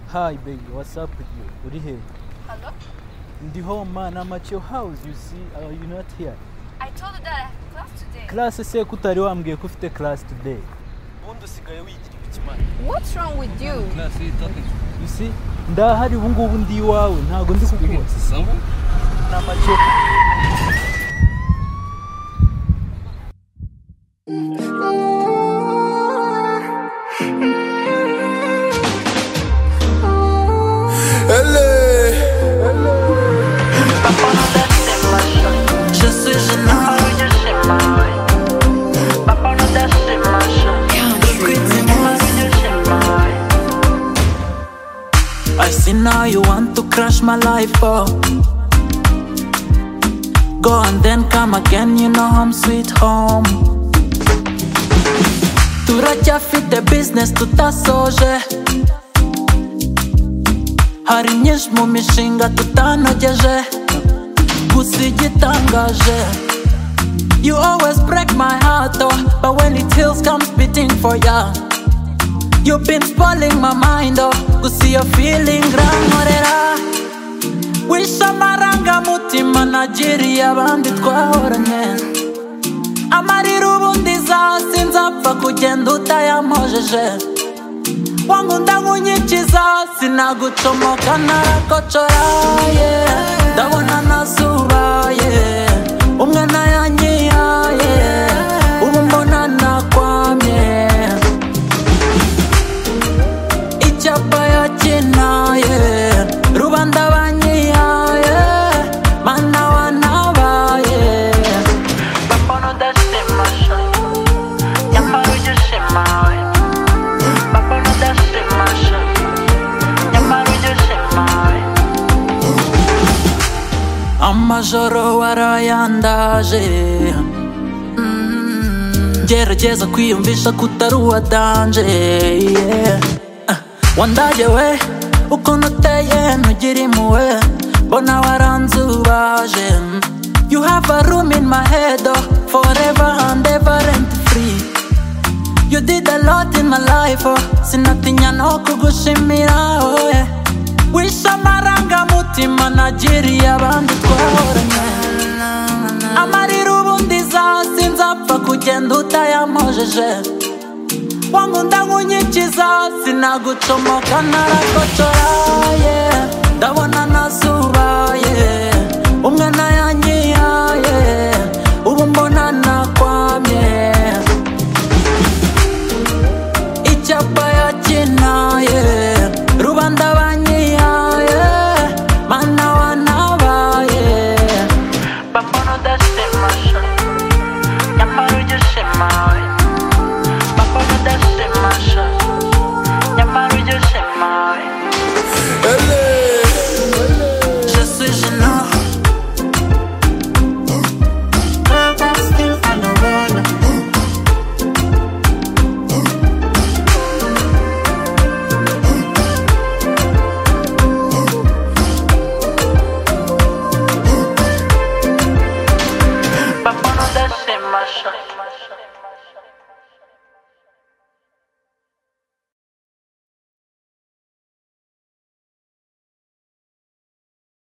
Hi baby, what's up with you? Uri he? Hello? Ndi home man, I'm at your house, you see. Are you not here? I told you that I have class today. Class se ko utari wambwiye ko ufite class today. Ubundi usigaye wigira ibiki man. What's wrong with you? Class, you talking to You see? Ndahari ubu ngubu ndi iwawe, ntago ndi speaking kukubona. to someone? I'm at your Je suis généreux, je suis mal. Papa nous a chez ma I see now you want to crash my life, oh. Go and then come again, you know I'm sweet home. Turacyafite business tutasoje hari myinshi mu mishinga tutanogeje gusa igitangaje You always break my heart oh, but when it heals comes beating for ya You've been spoiling my mind oh, gusa iyo feeling rankorera Wish amarangamutima nagiriye abandi twahoranye Amarira ubundi zaho sinzapfa kugenda utayampojeje wangunda nkunyikiza sinagucomoka narakocora ye ndabona nazuba ye umwana yanyiyaye ubu mbona nakwamye icyapa yakinaye rubanda banyiyaye mana wanabaye bapana udashimasha nyamara ujya ushimaye Papa no da shemashi Nyamara ujya ushemaye Amajoro warayandaje Mm, Gerageza kwiyumvisha ko utari uwa danje yeah. Ah, Wandaje we ukuntu uteye ntugire impuhwe mbona waranzubaje Mm, You have a room in my head oh, forever and ever and free You did a lot in my life, oh Sinatinya no kugushimira, oh yeah Wish amarangamutima nagiriye abandi twahoranye Amarira ubundi zaho sinzapfa kugenda utayampojeje Wangunda nkunyikiza sinagucomoka narakocora, yeah Ndabona nazuba, yeah Umwana